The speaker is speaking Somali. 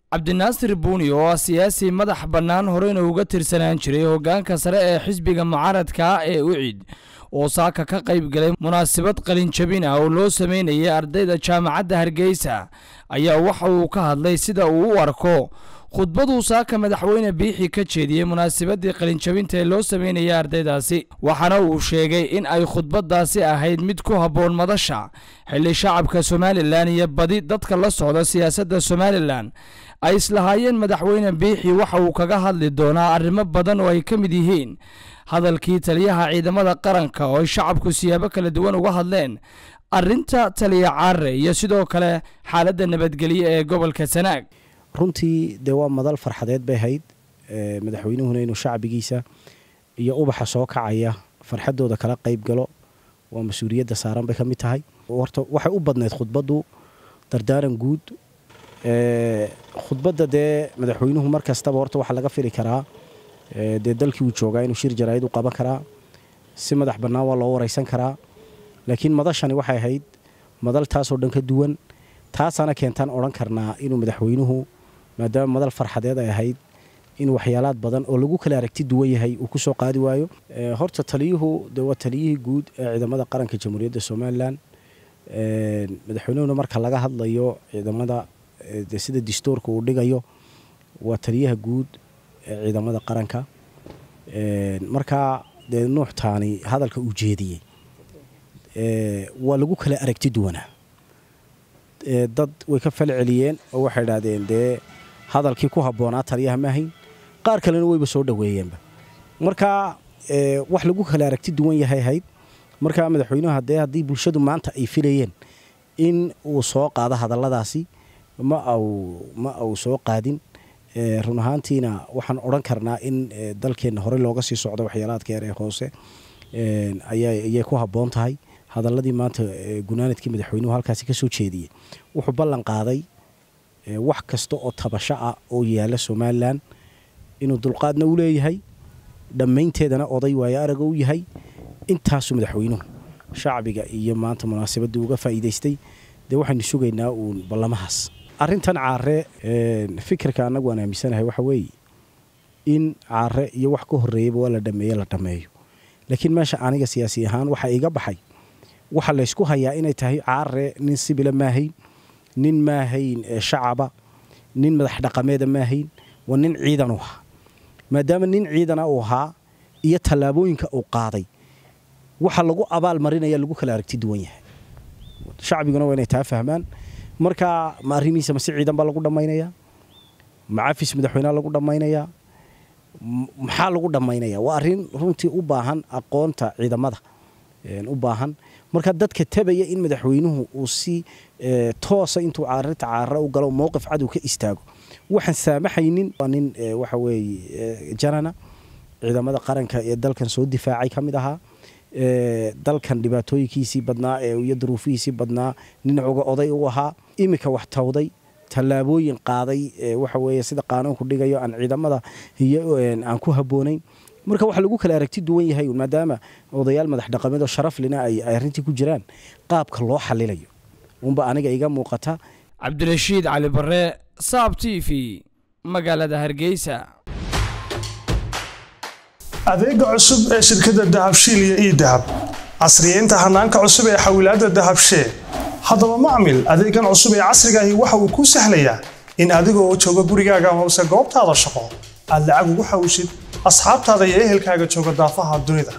cabdinaasir buuni oo ah siyaasi madax bannaan horeyna uga tirsanaan jiray hoggaanka sare ee xisbiga mucaaradka ee ucid oo saaka ka qayb galay munaasabad qalinjabin ah oo loo sameynayay ardayda jaamacadda hargeysa ayaa waxa uu ka hadlay sida uu u arko khudbaduu saaka madaxweyne biixi ka jeediyey munaasabadii qalinjabinta ee loo sameynayay ardaydaasi waxaana uu sheegay in ay khudbadaasi ahayd mid ku habboon madasha xilli shacabka somalilan iyo badi dadka la socda siyaasadda somalilan ay islahaayeen madaxweyne biixi waxa uu kaga hadli doonaa arrimo badan oo ay ka mid yihiin hadalkii taliyaha ciidamada qaranka oo ay shacabku siyaabo kala duwan uga hadleen arrinta taliya caare iyo sidoo kale xaaladda nabadgelyo ee gobolka sanaag runtii dee waa madal farxadeed bay ahayd madaxweynuhuna inuu shacbigiisa iyo ubaxa soo kacaya farxadooda kala qayb galo waa mas-uuliyadda saaran bay ka mid tahay horta waxay u badnayd khudbaddu dardaaran guud khudbadda dee madaxweynuhu mar kastaba horta waxaa laga fili karaa dee dalkii uu joogaa inuu shir jaraa'id u qaban karaa si madax bannaan waa loo waraysan karaa laakiin madashani waxay ahayd madal taasoo dhan ka duwan taasaana keentaan odhan karnaa inuu madaxweynuhu maadaama madal farxadeed ay ahayd in waxyaalaad badan oo lagu kala aragti duwan yahay uu ku soo qaadi waayo horta taliyuhu de waa taliyihii guud ee ciidamada qaranka jamhuuriyadda somalilan madaxweynuhuna marka laga hadlayo ciidamada de sida distoorka uu dhigayo waa taliyaha guud ee ciidamada qaranka markaa dee nuuxtaani hadalka uu jeediyey waa lagu kala aragti duwanaa dad way ka fal celiyeen oo waxay idhaahdeen dee hadalkii ku habboonaa taliyaha maahayn qaar kalena wayba soo dhoweeyeenba markaa wax lagu kala aragti duwan yahay ahayd markaa madaxweynuhu dee haddii bulshadu maanta ay filayeen in uu soo qaado hadalladaasi ma au ma au soo qaadin run ahaantiina waxaan odhan karnaa in dalkeenna horey looga sii socdo waxyaalaadka yar ee hoose ayay ku habboon tahay hadalladii maanta gunaanadkii madaxweynuhu halkaasi ka soo jeediyey wuxuu ballan qaaday wax kasta oo tabasho ah oo yaalla somalilan inuu dulqaadna u leeyahay dhammaynteedana oday waayo araga u yahay intaasuu madaxweynuhu shacbiga iyo maanta munaasabaddii uga faa'iidaystay dee waxaynu sugaynaa uun ballamahaas arrintan caare fikirka annagu aan aaminsanahay waxa weeye in caare iyo wax ka horreeyaba waa la dhameeye la dhammeeyo laakiin meesha aniga siyaasi ahaan waxaa iga baxay waxa laysku hayaa inay tahay caare nin sibila maahayn nin maahayn shacaba nin madax dhaqameeda maahayn waa nin ciidan u ahaa maadaama nin ciidana uu ahaa iyo tallaabooyinka uu qaaday waxa lagu abaal marinaya lagu kala aragti duwan yahay shacbiguna waa inay taa fahmaan marka ma arrimihiisa mase ciidan baa lagu dhammaynayaa ma cafis madaxweyneha lagu dhammaynayaa maxaa lagu dhammaynayaa waa arrin runtii u baahan aqoonta ciidamada u baahan marka dadka tabaya in madaxweynuhu uu si toosa intuu caarinta caarare u galo mowqif cadow ka istaago waxaan saamaxaynin waa nin waxa weeye janana ciidamada qaranka ee dalkan soo difaacay ka mid ahaa dalkan dhibaatooyinkiisii badnaa iyo duruufihiisii badnaa nin oga oday u ahaa iminka wax tawday tallaabooyin qaaday waxa weeye sida qaanuunku dhigayo aan ciidamada iyo aan ku habboonayn marka waxa lagu kala aragti duwan yahay maadaama odayaal madax dhaqameed oo sharaf lina ay arrintii ku jiraan qaabka loo xalilayo unba aniga iga muuqata cabdirashiid cali barre saab t v magaalada hargeysa adeega cusub ee shirkadda dahabshiil iyo ii dahab casriyeynta hanaanka cusub ee xawilaadda dahabshee haddaba macmil adeegan cusub ee casriga ahi waxa uu kuu sahlayaa in adiga oo jooga gurigaaga amase goobtaada shaqo aad lacag ugu xawishid asxaabtaada iyo ehelkaaga jooga daafaha dunida